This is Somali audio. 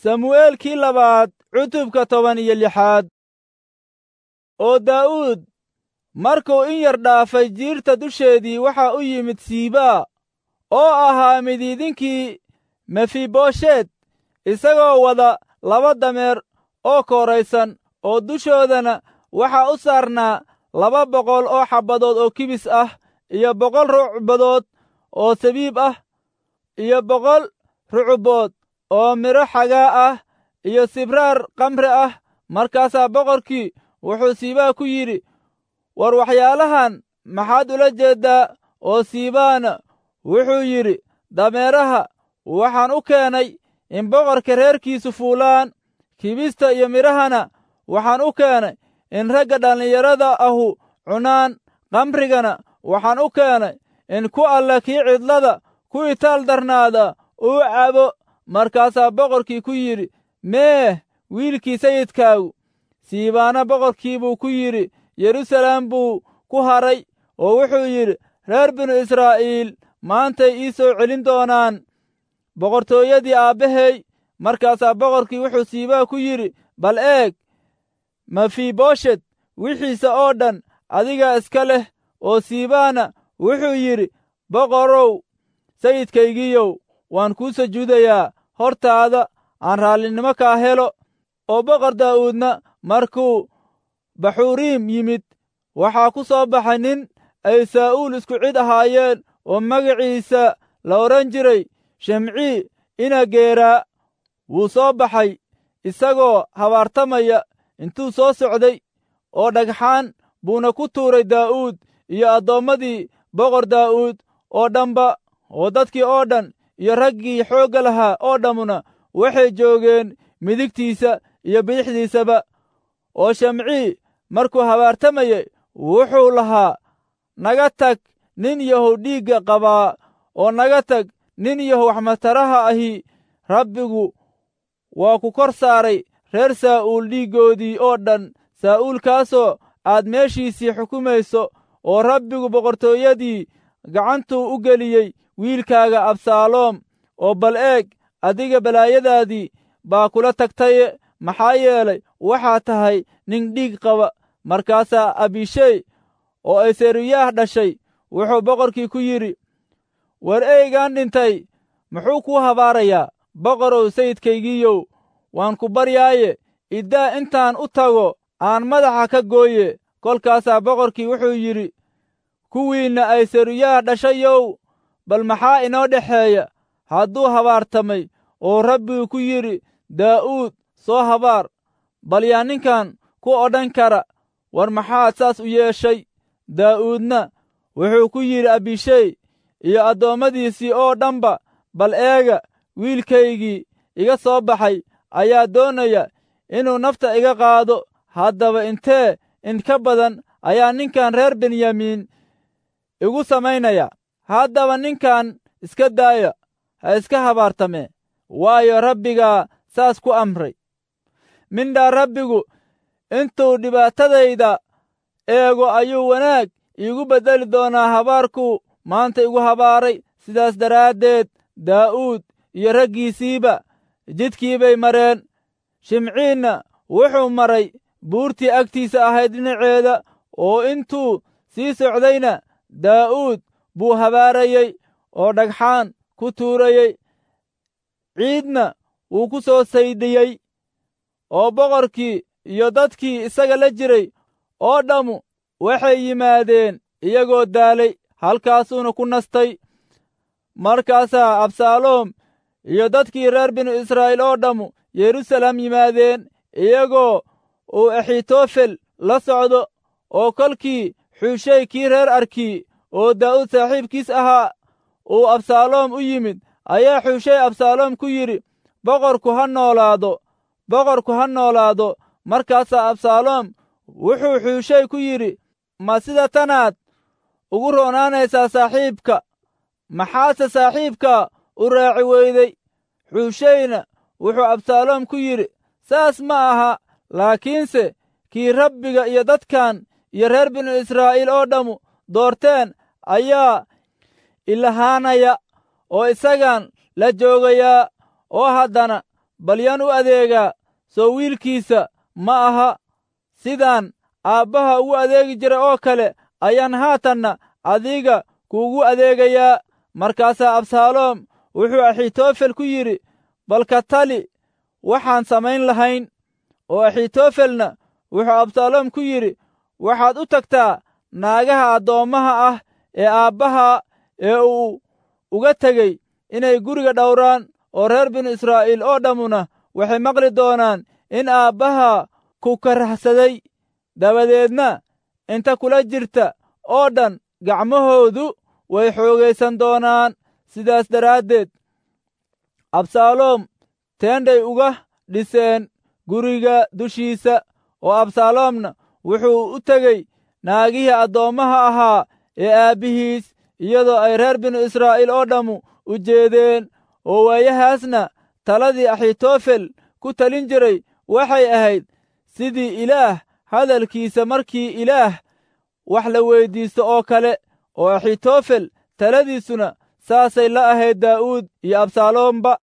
samu'eelkii labaad cutubka toban iyo lixaad oo daa'uud markuu in yar dhaafay jiirta dusheedii waxaa u yimid siibaa oo ahaa midiidinkii mefiboshet isagoo wada laba dameer oo kooraysan oo dushoodana waxaa u saarnaa laba boqol oo xabbadood oo kibis ah iyo boqol rucbadood oo sabiib ah iyo boqol rucubood oo midho xagaa ah iyo sibraar kamre ah markaasaa boqorkii wuxuu siibaa ku yidhi war waxyaalahan maxaad ula jeeddaa oo siibaana wuxuu yidhi dameeraha waxaan u keenay in boqorka reerkiisu fuulaan kibista iyo midhahana waxaan u keenay in ragga dhallinyarada ahu cunaan kamrigana waxaan u keenay in ku alla kii cidlada ku itaal darnaada uu cabo markaasaa boqorkii ku yidhi meeh wiilkii sayidkaagu siibaana boqorkii buu ku yidhi yeruusaleem buu ku haray oo wuxuu yidhi reer binu israa'iil maantay ii soo celin doonaan boqortooyadii aabbahey markaasaa boqorkii wuxuu siibaa ku yidhi bal eeg mefiboshet wixiisa oo dhan adigaa iska leh oo siibaana wuxuu yidhi boqorow sayidkaygiiyow waan kuu sujuudayaa hortaada aan raallinimo kaa helo oo boqor daa'uudna markuu baxuriim yimid waxaa ku soo baxay nin ay saa'uul isku cid ahaayeen oo magaciisa la odhan jiray shimcii ina geeraa wuu soo baxay isagoo habaartamaya intuu soo socday oo dhagxaan buuna ku tuuray daa'uud iyo addoommadii boqor daa'uud oo dhanba oo dadkii oo dhan iyo raggii xoogga lahaa oo dhammuna waxay joogeen midigtiisa iyo bidixdiisaba oo shamcii markuu habaartamayey wuxuu lahaa naga tag nin yahow dhiigga qabaa oo naga tag nin yahow waxmataraha ahi rabbigu waa ku kor saaray reer saa'uul dhiiggoodii oo dhan saa'uulkaasoo aad meeshiisii xukumayso oo rabbigu boqortooyadii gacantuu u geliyey wiilkaaga absaaloom oo bal eeg adiga balaayadaadii baa kula tagtaye maxaa yeelay waxaa tahay nin dhiig qaba markaasaa abishey oo ay seruyaah dhashay wuxuu boqorkii ku yidhi war eygaan dhintay muxuu kuu habaarayaa boqorow sayidkaygiiyow waan ku baryaaye iddaa intaan u tago aan madaxa ka gooye kolkaasaa boqorkii wuxuu yidhi kuwiinna ay seruyaah dhashayow bal maxaa inoo dhexeeya hadduu habaartamay oo rabbigu ku yidhi daa'uud soo habaar bal yaa ninkan ku odhan kara war maxaad saas u yeeshay daa'uudna wuxuu ku yidhi abishey iyo addoommadiisii oo dhanba bal eega wiilkaygii iga soo baxay ayaa doonaya inuu nafta iga qaado haddaba intee in ka badan ayaa ninkan reer benyamiin igu samaynaya haddaba ninkan iska daaya ha iska habaartamee waayo rabbigaa saas ku amray mindhaa rabbigu intuu dhibaatadayda eego ayuu wanaag iigu beddeli doonaa habaarkuu maanta igu habaaray sidaas daraaddeed daa'uud iyo raggiisiiba jidkii bay mareen shimciinna wuxuu maray buurtii agtiisa ahayd dhinaceeda oo intuu sii socdayna daa'uud buu habaarayey oo dhagxaan ku tuurayey ciidna wuu ku soo saydhiyey oo boqorkii iyo dadkii isaga la jiray oo dhammu waxay yimaadeen iyagoo daalay halkaasuuna ku nastay markaasaa absaaloom iyo dadkii reer binu israa'iil oo dhammu yeruusaalem yimaadeen iyagoo uu axitofel la socdo oo kolkii xuushey kii reer arkii oo daa'uud saaxiibkiis ahaa uu absaaloom u yimid ayaa xuushey absaaloom ku yidhi boqorku ha noolaado boqorku ha noolaado markaasaa absaaloom wuxuu xuushey ku yidhi ma sida tanaad ugu roonaanaysaa saaxiibka maxaase saaxiibka u raaci weyday xuusheyna wuxuu absaaloom ku yidhi saas ma aha laakiinse kii rabbiga iyo dadkan iyo reer binu israa'iil oo dhammu doorteen ayaa ilahaanaya oo isagan la joogayaa oo haddana bal yaan u adeegaa soo wiilkiisa ma aha sidaan aabbaha ugu adeegi jira oo kale ayaan haatanna adiga kuugu adeegayaa markaasaa absaaloom wuxuu axitofel ku yidhi balka tali waxaan samayn lahayn oo axitofelna wuxuu absaaloom ku yidhi waxaad u tagtaa naagaha addoommaha ah ee aabbaha ee uu uga tegey inay guriga dhowraan oo reer binu israa'iil oo dhammuna waxay maqli doonaan in aabbaha ku karahsaday dabadeedna inta kula jirta oo dhan gacmahoodu way xoogaysan doonaan sidaas daraaddeed absaaloom teendhay uga dhiseen guriga dushiisa oo absaaloomna wuxuu u tegey naagihii addoommaha ahaa ee aabbihiis iyadoo ay reer binu israa'iil oo dhammu u jeedeen oo waayahaasna taladii axitofel ku talin jiray waxay ahayd sidii ilaah hadalkiisa markii ilaah wax la weyddiisto oo kale oo axitofel taladiisuna saasay la ahayd daa'uud iyo absaaloomba